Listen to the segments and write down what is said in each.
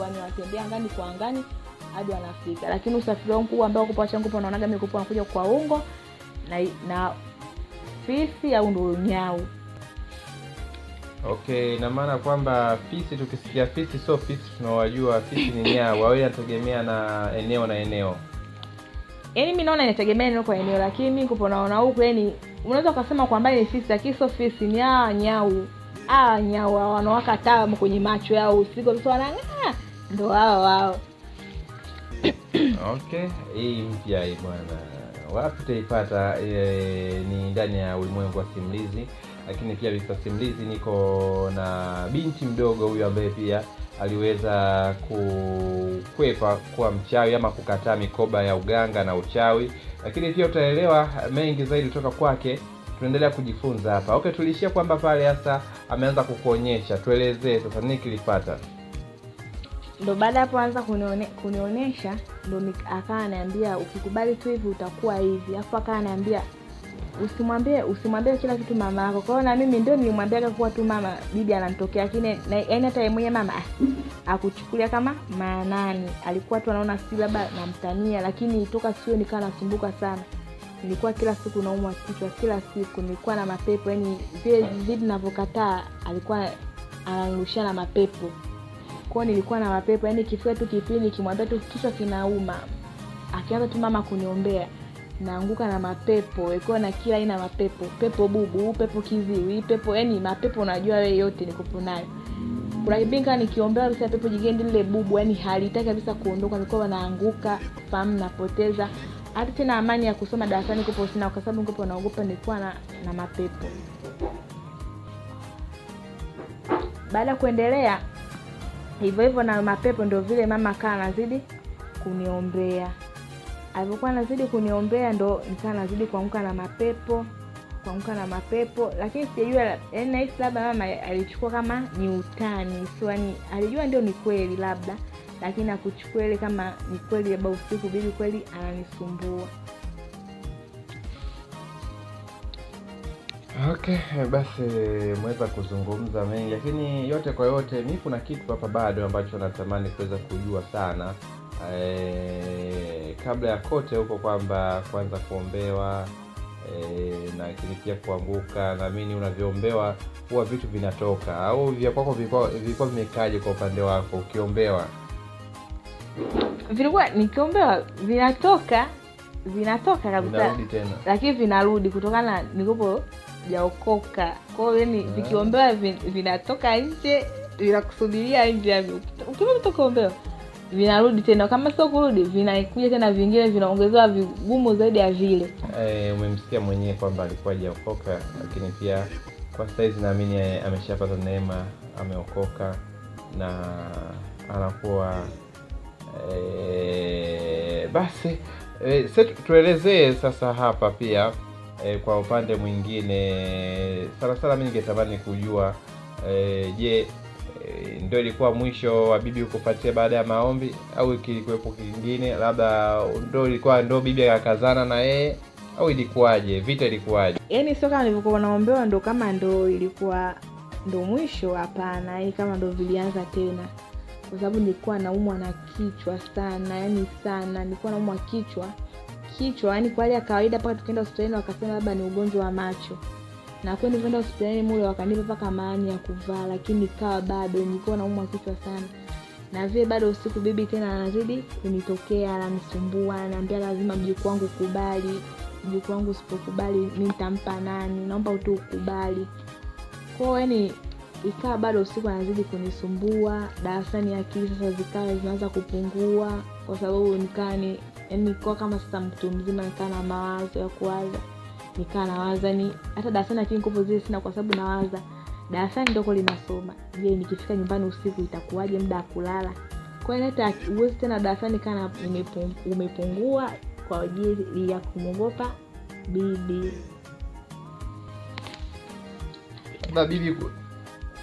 yani wanatembea angani kwa angani hadi wanafika lakini usafiri wao mkubwa ambao kupa changu unaonaga mikupo wanakuja kwa ungo na, na fisi au ndo nyau okay ina maana kwamba fisi tukisikia fisi sio fisi tunawajua fisi ni nyau au inategemea na eneo na eneo yaani mi naona inategemea eneo kwa eneo lakini mi kupo naona huku yani unaweza ukasema kwa mbali ni fisi lakini sio fisi ni aa nyau aa nyau hao wanawaka taa kwenye macho yao usiku watoto wanang'aa ndo hao wao okay hii mpya hii bwana wapi utaipata e, ni ndani ya ulimwengu wa simulizi lakini pia visa simulizi niko na binti mdogo huyu ambaye pia aliweza kukwepa kuwa mchawi ama kukataa mikoba ya uganga na uchawi lakini pia utaelewa mengi zaidi kutoka kwake tunaendelea kujifunza hapa okay tuliishia kwamba pale hasa ameanza kukuonyesha tuelezee sasa nini kilipata ndo baada hapo anza kunione, kunionyesha ndo nik- akawa anaambia ukikubali tu hivi utakuwa hivi alafu akawa anaambia usimwambie usimwambie kila kitu mama yako kwa hiyo na mimi ndio nilimwambiaga kuwa tu mama bibi anamtokea lakini na- yaani hata yeye mwenyewe mama ah, akuchukulia kama maanani alikuwa tu anaona si labda namtania lakini toka sio nikawa nasumbuka sana nilikuwa kila siku naumwa kichwa kila siku nilikuwa na mapepo yani vile vitu navyokataa alikuwa ananirushia na mapepo kwao nilikuwa na mapepo yani ikifika tu kipindi nikimwambia tu kichwa kinauma akianza tu mama kuniombea naanguka na mapepo ikiwa na kila aina ya mapepo pepo bubu pepo kiziwi pepo yani mapepo unajua wewe yote nikopo nayo kuna kipindi kama nikiombewa kabisa pepo jingine lile bubu yani halitaki kabisa kuondoka nilikuwa naanguka fahamu napoteza hata tena amani ya kusoma darasani kupo sina kwa sababu nikopo naogopa nilikuwa na, na mapepo baada ya kuendelea hivyo hivyo na mapepo ndio vile mama kaa anazidi kuniombea alivyokuwa anazidi kuniombea ndo nikaa nazidi kuamka na mapepo kuamka na mapepo lakini sijajua yaani nahisi labda mama alichukua kama ni utani so yani alijua ndio ni kweli labda lakini akuchukua ile kama ni kweli labda usiku bibi kweli ananisumbua okay basi mweza kuzungumza mengi lakini yote kwa yote mi kuna kitu hapa bado ambacho natamani kuweza kujua sana e, kabla ya kote huko kwamba kwanza kuombewa e, na lakini pia kuanguka naamini unavyoombewa huwa vitu vinatoka au vya kwako vilikuwa vilikuwa vimekaje kwa upande wako ukiombewa vilikuwa nikiombewa vinatoka vinatoka kabisa vinarudi tena lakini vinarudi kutokana na nikopo jaokoka kwao yani Ah. vikiombewa vin- vinatoka nje vinakusubiria nje yani ukimaliza tu kuombewa vinarudi tena kama sio kurudi vinakuja tena vingine vinaongezewa vigumu zaidi ya vile e, umemsikia mwenyewe kwamba alikuwa hajaokoka lakini pia kwa saizi naamini eh, ameshapata neema ameokoka na anakuwa e, basi e, se tuelezee sasa hapa pia e, kwa upande mwingine sana sana mi ningetamani kujua e, je e, ndo ilikuwa mwisho wa bibi kupatia baada ya maombi au kilikuwepo kingine labda ndo ilikuwa ndo bibi akakazana na yeye au ilikuwaje vita ilikuwaje yaani sio kama nilivyokuwa naombewa ndo kama ndo ilikuwa ndo mwisho hapana yaani kama ndo vilianza tena kwa sababu nilikuwa naumwa na kichwa sana yani sana nilikuwa naumwa kichwa kichwa yani kwa hali ya kawaida mpaka tukaenda hospitalini wakasema labda ni ugonjwa wa macho na kweli nilivyoenda hospitalini mule wakanipa mpaka maani ya kuvaa lakini ikawa bado nilikuwa naumwa kichwa sana na vile bado usiku bibi tena anazidi kunitokea ananisumbua ananiambia lazima mjukuu wangu kubali mjukuu wangu usipokubali mi nitampa nani naomba tu ukubali kwao yani ikawa bado usiku anazidi kunisumbua darasani akili sasa zikawa zinaanza kupungua kwa sababu nikaa ni yani nikuwa kama sasa mtu mzima nikaa na mawazo ya kuwaza nikaa nawaza ni hata darasani akili nguvu zile sina kwa sababu nawaza darasani ndoko linasoma je nikifika nyumbani usiku itakuwaje muda wa kulala kwa hiyo hata uwezi tena darasani kana umepung- umepungua kwa ajili ya kumwogopa bibi na bibi ku-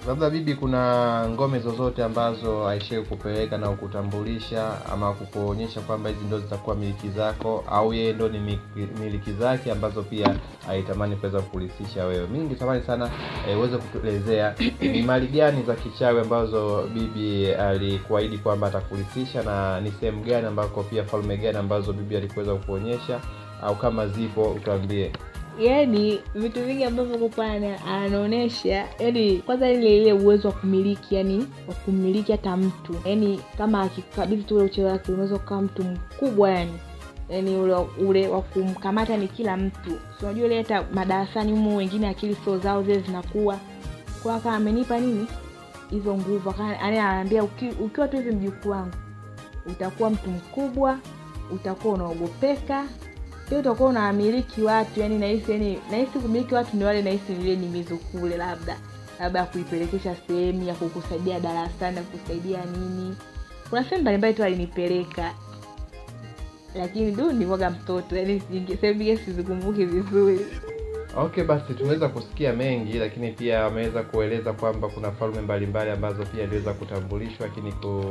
labda bibi kuna ngome zozote ambazo aishai kupeleka na kukutambulisha ama kukuonyesha kwamba hizi ndo zitakuwa miliki zako au yeye ndo ni miki- miliki zake ambazo pia aitamani kuweza kukurithisha wewe mi ningetamani sana eh, uweze kutuelezea ni mali gani za kichawi ambazo bibi alikuahidi kwamba atakurithisha na ni sehemu gani ambako pia falme gani ambazo bibi alikuweza kukuonyesha au kama zipo utuambie yaani vitu vingi ambavyo kupana anaonyesha yani kwanza ile ile uwezo wa kumiliki yani wa kumiliki hata mtu yani kama akikabidhi tu ule uchezo wake unaweza kukaa mtu mkubwa yani yani ule, ule wa kumkamata ni kila mtu Si unajua ile hata madarasani humo wengine akili sio zao zile zinakuwa kwa aka amenipa nini hizo nguvu Aka- yaani anaambia uki, ukiwa tu hivi mjukuu wangu utakuwa mtu mkubwa utakuwa unaogopeka pia utakuwa unamiliki watu yani nahisi yani nahisi kumiliki watu ni wale nahisi vile ni mizukule labda labda ya kuipelekesha sehemu ya kukusaidia darasani ya kukusaidia nini kuna sehemu mbalimbali tu alinipeleka lakini du nilikuwaga mtoto yani sehemu ingine sizikumbuki vizuri okay basi tumeweza kusikia mengi lakini pia wameweza kueleza kwamba kuna falme mbalimbali ambazo pia iliweza kutambulishwa lakini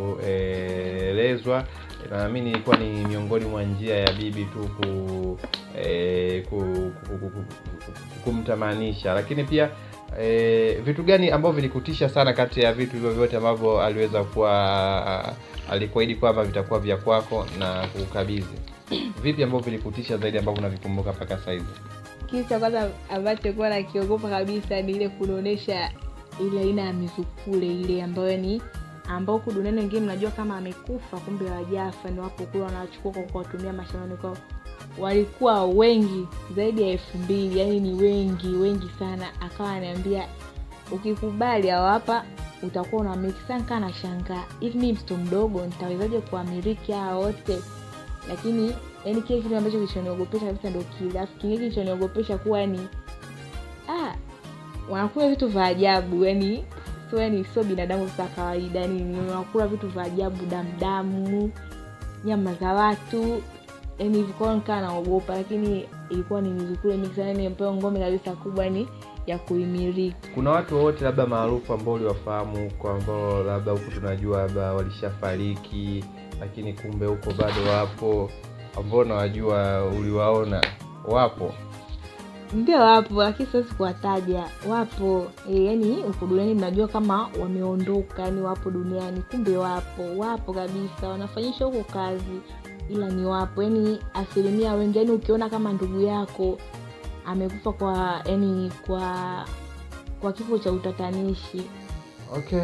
kuelezwa na naamini ilikuwa ni miongoni mwa njia ya bibi tu ku, eh, ku, ku, ku, ku, ku, kumtamanisha lakini pia eh, vitu gani ambavyo vilikutisha sana kati ya vitu hivyo vyote ambavyo aliweza kuwa alikuahidi kwamba vitakuwa vya kwako na kukabidhi vipi ambavyo vilikutisha zaidi ambavyo unavikumbuka mpaka saizi kitu cha kwanza ambacho kuwa nakiogopa kabisa ni ile kunaonyesha ile aina ya mizukule ile ambayo ni ambao huku duniani wengine mnajua kama amekufa kumbe wajafa ni wapo kule wanachukua kwa kuwatumia mashambani kwao walikuwa wengi zaidi ya elfu mbili yani ni wengi wengi sana akawa ananiambia ukikubali au hapa utakuwa unamiliki sana kaa na shangaa hivi mii mtoto mdogo nitawezaje kuwamiliki hawa wote lakini yani kile kitu ambacho kilichoniogopesha kabisa ndo kile alafu kingine kilichoniogopesha kuwa yani ah, wanakula vitu vya ajabu yani sio yani sio binadamu za kawaida yani wanakula vitu vya ajabu damdamu nyama za watu yani vikuwa nikaa naogopa lakini ilikuwa ni mizukule mingi sana yani ambayo ngome kabisa kubwa ni ya kuimiliki kuna watu wowote labda maarufu ambao uliwafahamu huko ambao labda huku tunajua labda walishafariki lakini kumbe huko bado wapo ambao nawajua uliwaona wapo ndio wapo lakini siwezi kuwataja wapo e, yani huko duniani mnajua kama wameondoka yani wapo duniani kumbe wapo wapo kabisa wanafanyisha huko kazi ila ni wapo yani asilimia wengi yani ukiona kama ndugu yako amekufa kwa yani kwa kwa kifo cha utatanishi okay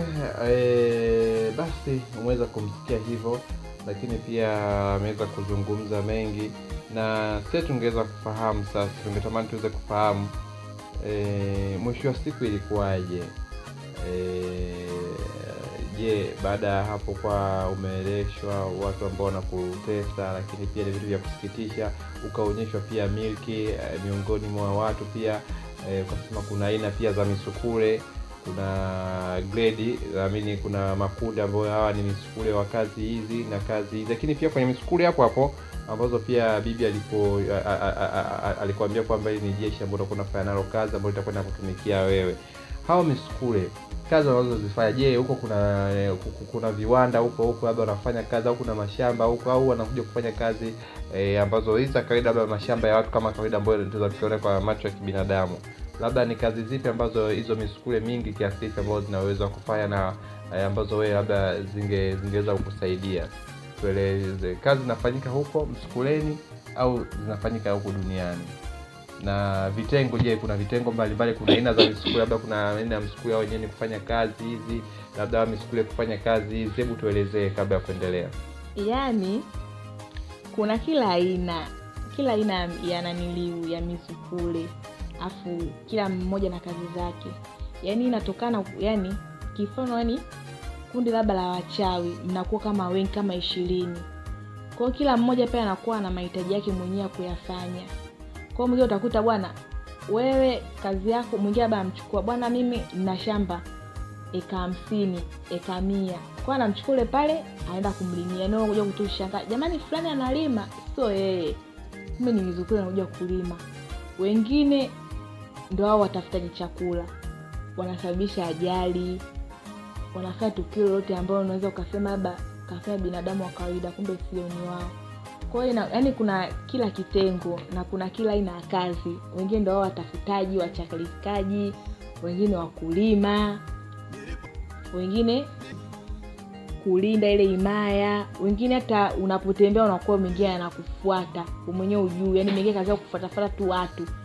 e, basi umeweza kumsikia hivyo lakini pia ameweza kuzungumza mengi na sie tungeweza kufahamu sasa tungetamani tuweze kufahamu e, mwisho wa siku ilikuwaje e, je baada ya hapo kwa umeeleshwa watu ambao wanakutesa lakini pia ni vitu vya kusikitisha ukaonyeshwa pia milki e, miongoni mwa watu pia e, ukasema kuna aina pia za misukule kuna grade naamini kuna makundi ambayo hawa ni misukule wa kazi hizi na kazi hizi lakini pia kwenye misukule hapo hapo ambazo pia bibi alipo a- a- a- a- a- alikuambia kwamba hili ni jeshi ambalo utakuwa unafanya nalo kazi ambayo itakwenda kutumikia wewe hao misukule kazi wanazozifanya je huko kuna eh, ku- kuna viwanda huko huko labda wanafanya kazi au kuna mashamba huko au wanakuja kufanya kazi eh, ambazo hizi za kawaida labda mashamba ya watu kama kawaida ambayo tunaweza tukiona kwa macho ya kibinadamu labda ni kazi zipi ambazo hizo misukule mingi kiasi hichi ambazo zinaweza kufanya na eh, ambazo wewe labda zinge zingeweza kukusaidia tueleze kazi zinafanyika huko msukuleni au zinafanyika huku duniani na vitengo je kuna vitengo mbalimbali kuna aina za misukule labda kuna aina ya msukule au wenyewe ni kufanya kazi hizi labda misukule kufanya kazi hizi hebu tuelezee kabla ya kuendelea yaani kuna kila aina kila aina ya- ya naniliu ya misukule afu kila mmoja na kazi zake yaani inatokana yani kifano yani kundi labda la wachawi mnakuwa kama wengi kama ishirini kwao kila mmoja pia anakuwa na mahitaji yake mwenyewe ya kuyafanya kwao mwingine utakuta bwana wewe kazi yako mwingine labda amchukua bwana mimi nina shamba eka hamsini eka mia kwa anamchukua ule pale anaenda kumlimia nao kuja kutushanga jamani fulani analima sio yeye kumbe ni mizukule anakuja kulima wengine ndo hao watafutaji chakula wanasababisha ajali wanafanya tukio lolote ambalo unaweza ukasema labda kafanya binadamu wa kawaida kumbe sio ni wao kwa hiyo yani kuna kila kitengo na kuna kila aina ya kazi wengine ndo wao watafutaji wachakalikaji wengine wakulima wengine kulinda ile himaya wengine hata unapotembea unakuwa mwingine anakufuata mwenyewe ujuu yani mwingine kazi yao kufuatafuata tu watu